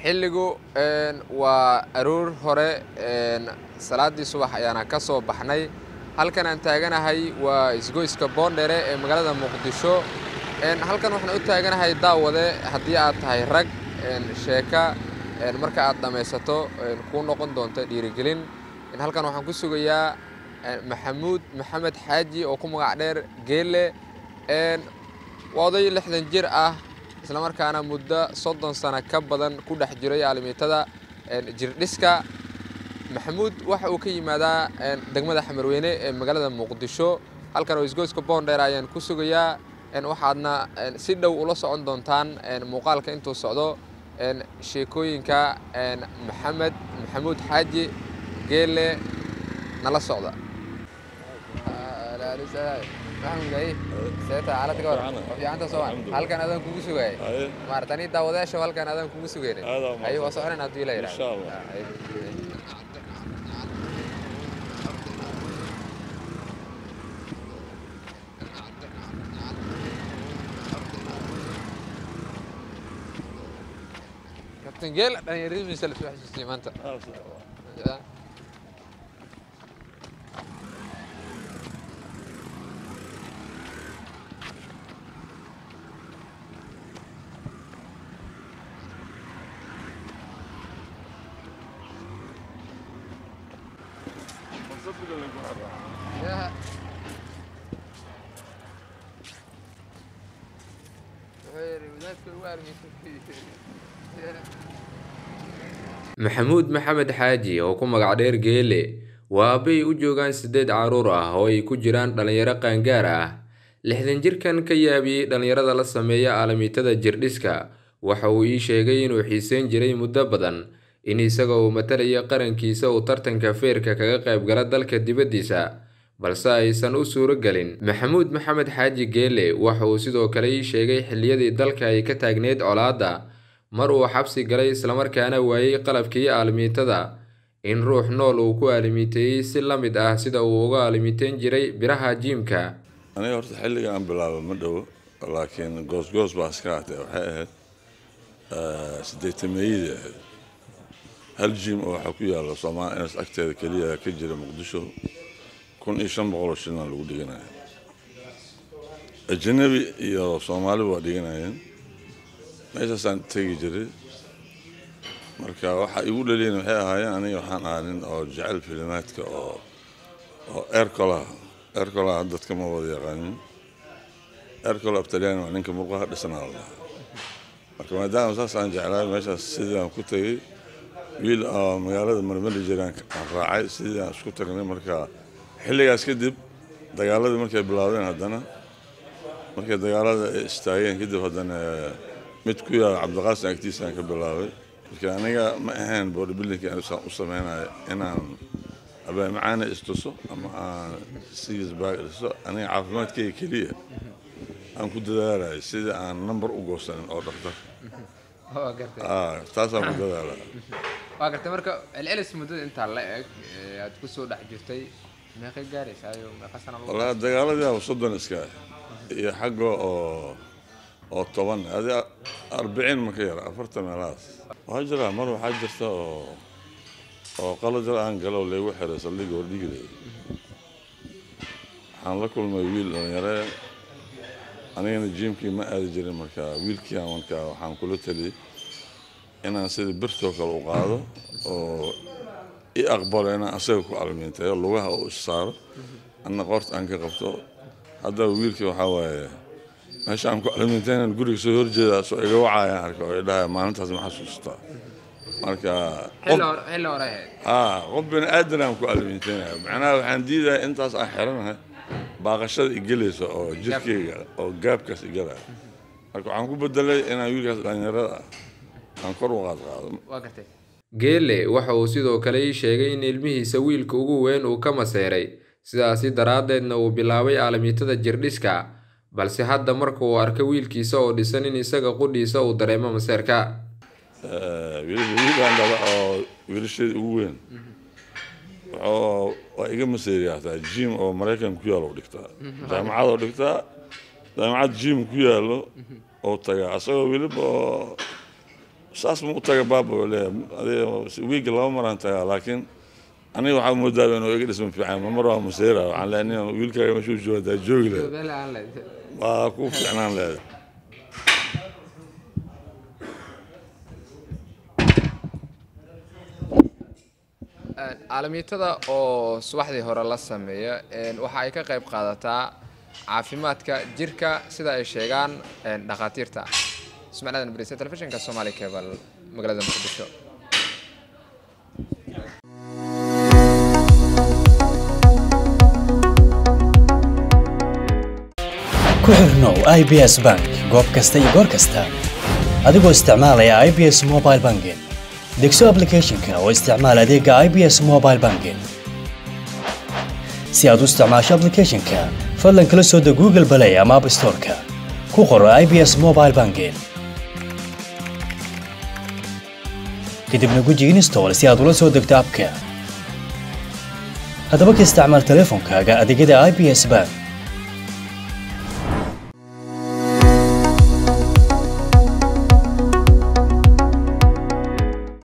xilligu waa aroor hore salaaddii subax ayaana ka soo baxnay halkan aan taaganahay waa isgoyska boondhere ee magaalada muqdisho halkan waxaan u taaganahay daawade haddii aad tahay rag sheeka marka aad dhammaysato kuu noqon doonto dhiirigelin halkan waxaan ku sugayaa maxamuud maxamed xaaji oo ku magac dheer geelle waa oday lixdan jir ah islamarkaana muddo soddon sano ka badan ku dhex jiray aalimiitada jirdhiska maxamuud waxa uu ka yimaadaa degmada xamarweyne ee magaalada muqdisho halkan oo isgoyska boondheer ayaan ku sugayaa waxaadna si dhow ula socon doontaan muuqaalka intuu socdo sheekooyinka maxamed maxamuud xaaji geelle nala socda halkan adaan kugu sugay maartani daawadayaasha halkan adaan kugu sugaynay ay waa soconayn haddii la yidhaahdo كابتن جيل انا يريد من سلف واحد سليمان انت يا maxamuud maxamed xaaji oo ku magac dheer geele waa abbay u joogaan siddeed carruur ah oo ay ku jiraan dhallinyaro qaangaar ah lixdan jirkan ka yaabiyey dhallinyarada la sameeya aalamiitada jirdhiska waxa uu ii sheegay inuu xiiseyn jiray muddo badan in isaga uu matalaya qarankiisa uu tartanka feerka kaga qayb gala dalka dibaddiisa balse aysan u suuro gelin maxamuud maxamed xaaji geele waxa uu sidoo kale ii sheegay xilliyadii dalka ay ka taagneyd colaadda mar uu xabsi galay islamarkaana waayey qalabkii aalimiitada in ruux nool uu ku aalimiiteeyey si la mid ah sida uu uga aalimiiteyn jiray biraha jiimka aniga horta xilliga aan bilaabo ma dhowo laakiin goosgoos baa iska hatee waxay ahayd siddeetameeyadii ahayd hal jiim oo waxaa ku yaalla soomaaliya inas agteeda keliya ka jira muqdisho kun iyo shan boqoloo shilna lagu dhiganaya ajanabi iyo soomaaliba waa dhiganayeen meeshaasaan tegi jiray marka waxaa igu dhaliyan waxay ahaayeen aniga waxaan ahaa nin oo jecel filimaadka oo oo ercolaha ercolaha dadka ma wada yaqaanin ercola abtalyaani waa ninka murqaha dhisnaa la dhahaa marka maadaama saas aan jeclaay meeshaas sidii aan ku tegey wiil oo magaalada marmari jiraan aan raacay sidii aan isku tagnay marka xilligaas kadib dagaaladii markay bilaabeen haddana markay dagaalada istaageen kadib haddana mid ku yaala cabdiqaasin agtiisaan ka bilaabay marka aniga ma ahayn bodybuildingka u sameynayo inaan abaamacaana istuso ama aan six bag dhiso aniga caafimaadkayga keliya aan ku dadaalayo sidii aan number u goosanin oo dhaktar taasaan ku dadaala waa gartay marka celcelis muddada intaa la eg aad ku soo dhex jirtay meeqay gaaraysaayo meeqa sana wallaahi dagaaladii aba soddon iska iyo xagga oo oo toban adi arbiciin ma ka yara afartan meelahaas waxaa jira mar waxaa jirta oo oo qaladar aan galo laygu xiray saldhigga hordhigilay waxaan la kulmay wiil dhalinyare anigana jiimkii ma aadi jirin marka wiilkii aan marka waxaan kula taliyey inaan sidii birtoo kale u qaado oo i aqbalo inaan asaga ku almiintayo lugaha oo is saaro anna qoorta aan ka qabto haddaba wiilkii waxaa waaye meesha aan ku almiintaynan guriga soo horjeeda soo iga wacayaan arka oo idhahaya maalintaas ma xasuustaa marka xilli hore ahayd haa qof bini aadan aan ku almiintaynaya macnaha waxaan diidaya intaas aan xiranahay baaqashada igelaysa oo jirkeyga oo gaabkaas igalaya marka waxaan ku bedelay inaan wiilkaas dhalinyarada ah aan kor u qaad qaado waa gartay geele waxa uu sidoo kale ii sheegay in ilmihiisa wiilka ugu weyn uu ka maseeray sidaasi daraaddeedna uu bilaabay aalamiitada jirdhiska balse hadda marka uu arka wiilkiisa oo dhisan in isaga qudhiisa uu dareemo maseerka wiilaan dhala oo wiilasheeda ugu weyn wuxuu waa iga maseeriya hataa jim oo maraykan ku yaalo dhigtaa jaamacad oo dhigtaa jaamacad jim ku yaalo oo tagaa asagoo weliba oo saas ma u taga baaba oo leeyahay wiigga laba maraan tagaa laakiin aniga waxaa moodaaba inuu iga dhisma fiican ma mar waa masayra waxaan leeyahay wiilkaaga meeshuu joogaa joogi lehed waa ku fiicnaan lehed aalamiitada oo subaxdii hore la sameeya waxa ay ka qayb qaadataa caafimaadka jirka sida ay sheegaan dhakhaatiirta ismaciil aadan bariise telefishinka soomaali cable magaalada muqdisho ku xirnow i b s bank goob kasta iyo goor kasta adigoo isticmaalaya i b s mobile banking degso aplicathonka oo isticmaal adeega i b s mobile banking si aad u isticmaasho aplicathonka fadlan kala soo deg google balay ama app storeka ku qoro i b s mobile banking kadibna guji install si aad ula soo degto abka haddaba ka isticmaal teleefonkaaga adeegyada i b s bank